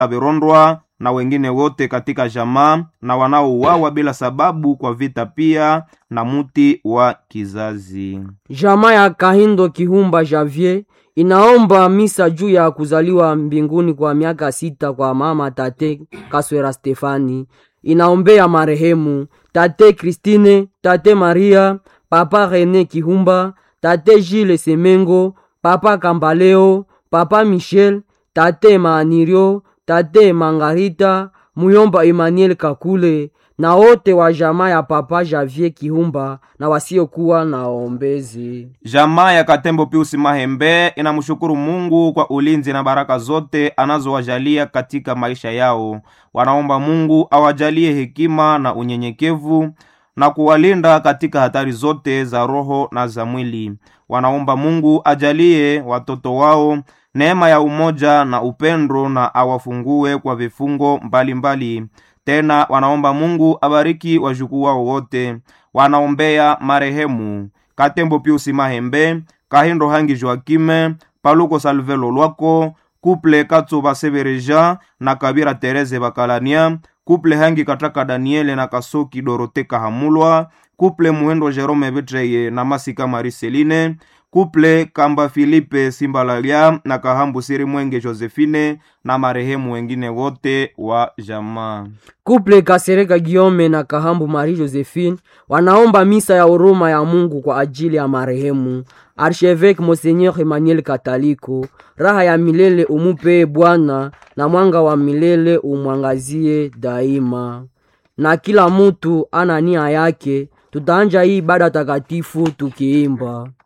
Averondwa na wengine wote katika jamaa na wanaouawa bila sababu kwa vita, pia na muti wa kizazi. Jamaa ya Kahindo Kihumba Javier inaomba misa juu ya kuzaliwa mbinguni kwa miaka sita kwa mama tate Kaswera Stefani. Inaombea marehemu tate Christine, tate Maria, papa Rene Kihumba, tate Gilles Semengo, papa Kambaleo, papa Michel, tate Maanirio, tate Mangarita, muyomba Emmanuel Kakule na wote wa jamaa ya papa Javier Kihumba na wasiokuwa na ombezi. Jamaa ya Katembo Piusi Mahembe inamshukuru Mungu kwa ulinzi na baraka zote anazowajalia katika maisha yao. Wanaomba Mungu awajalie hekima na unyenyekevu na kuwalinda katika hatari zote za roho na za mwili. Wanaomba Mungu ajalie watoto wao neema ya umoja na upendo na awafungue kwa vifungo mbalimbali mbali. Tena wanaomba Mungu abariki wajukuu wao wote. Wanaombea marehemu Katembo Piusi Mahembe, Kahindo Hangi Joakime, Paluko Salvelo Lwako, Kuple Katsuba Severeja na Kabira Tereze Bakalania, Kuple Hangi Kataka Daniele na Kasoki Dorote Kahamulwa, Kuple Muhendo Jerome Betreye na Masika Mariseline, Kuple Kamba Filipe Simbalalia na Kahambu Siri Mwenge Josephine na marehemu wengine wote wa jamaa. Kuple Kasereka Giome na Kahambu Marie Josephine wanaomba misa ya huruma ya Mungu kwa ajili ya marehemu Archevêque Monseigneur Emmanuel Kataliko. Raha ya milele umupe Bwana, na mwanga wa milele umwangazie daima. Na kila mutu ana nia yake. Tutaanja hii ibada takatifu tukiimba